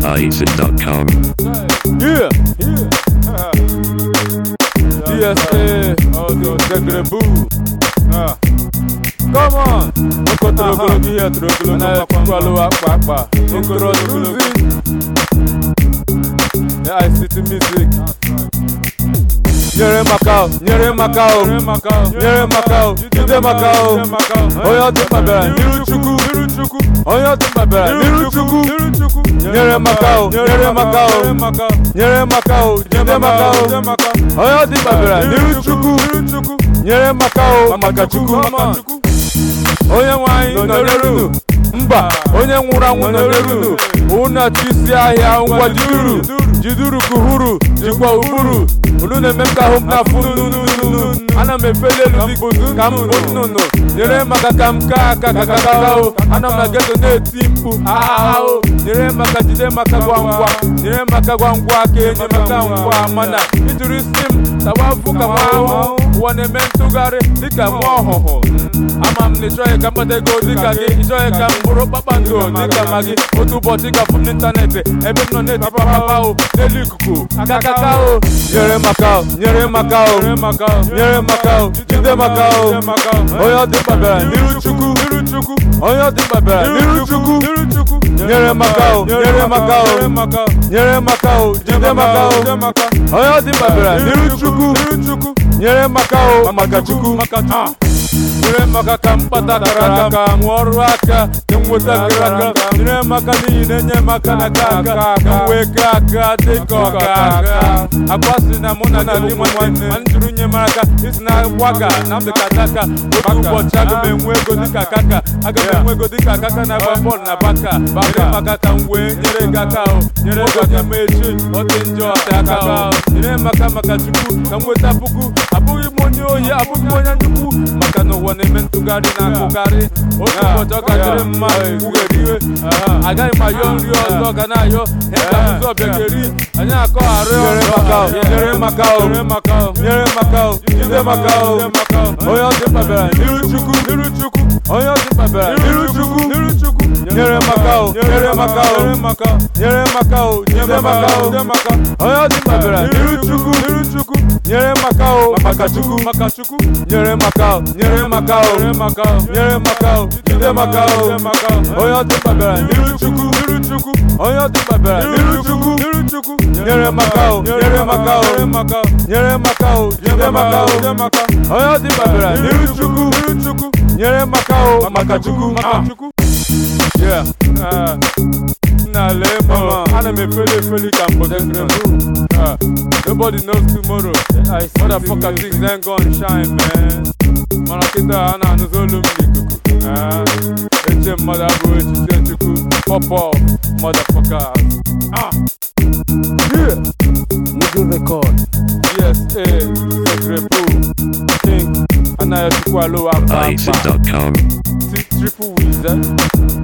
Bison.com. Yeah, yeah. DSA, oh, the Zegre Boo. Ah. Come on. Oko turokolo gị ihe turokolo na kwalo akpa Introducing the ICT music. Nyere maka o, nyere maka o, nyere maka o, jide maka o. Onye ọ dị mkpa bịara n'iru Chukwu, onye ọ dị mkpa bịara n'iru Chukwu. Nyere maka o, nyere maka o, nyere maka o, jide maka o. Onye ọ dị mkpa bịara n'iru Chukwu, nyere maka o, maka Chukwu. Onye nwe anyị nọ n'elu mba onye nwụrụ anwụ nọ n'elu ụna chisi ahịa ngwa jiduru jiduru kuhuru jikwa ụbụrụ unu na-eme m ka ahụ m na-afụ nnụnụ ana m efeli elu dịka ka m bụ nnụnụ nyere maka ka m kaa aka ka kaka o ana m na geto na-eti mkpu ahahao nyere maka jide maka gwa ngwa nyere maka gwa ngwa ka enye maka ngwa mana ijuru isi m tawafu ka nwa ahụ ụwa na-eme ntụgharị dịka nwa ọhụhụ ama m na ịchọghị ka mkpata ego dịka gị ịchọghị ka m bụrụ kpakpando dịka ma gị otu ụbọchị gafụ m n'ịntanetị ebe m nọ na-eti papapa o n'elu ikuku akakaka o nyere maka o nyere maka o nyere maka o jide maka o onye ọ dị mkpa bịara n'iru chukwu onye ọ dị mkpa bịara n'iru chukwu nyere maka o nyere maka o nyere maka o jide maka o onye ọ dị mkpa bịara n'iru chukwu nyere maka o maka chukwu nyere maka ka mkpata kara aka m ọrụ aka ka m nweta kara aka nyere maka n'ihi na-enye m aka na aka aka ka m wee ka aka dịka ọka aka akwa si na mụ na di m nwanne ma m jụrụ nye m aka isi na gwaga na m dịka daka otu ụbọchị aga m enwe ego dịka kaka aga m enwe ego dịka kaka na-agba bọọlụ na baka nyere maka ka m wee nyere gị aka o nyere gị onye m echi ọ dị njọ ọta aka o nyere maka maka chukwu ka m nweta puku abụghị m onye ohi abụghị m onye nnukwu maka na ụwa na-eme ntụgharị na-akụgharị otu ụbọchị ọ ga-adịrị mma kwugheri iwe agaghị m ayọ nri ọzọ ga na-ayọ ịga ụzọ bịageri anyị akọgharị nyere maka o nyere maka o nyere maka o jide maka o onye ọ dị mkpa bịara n'iru chukwu onye ọ dị mkpa bịara n'iru chukwu nyere maka o nyere maka o nyere maka o jide maka o onye ọ dị mkpa bịara n'iru chukwu nyere maka o maka chukwu nyere maka o nyere maka o nyere maka o jide maka o onye ọ dị mkpa bịara n'iru chukwu onye ọ dị mkpa bịara n'iru chukwu nyere maka o nyere maka o nyere maka o jide maka o onye ọ dị mkpa bịara n'iru chukwu nyere maka o maka chukwu Yeah. Uh, Nah, mama. Ana me feli feli can protect them. Uh, nobody knows tomorrow. Motherfucker things ain't gonna shine, man. Mana kita ana nuzolu mlikuku. Ah, eche mother boy eche chuku. Pop off, motherfuckers. Ah. Yeah. Nigga record. Yes, eh. Secret Boo. King. Anaya chukwu alo akpa akpa. Bison.com. Triple wizard.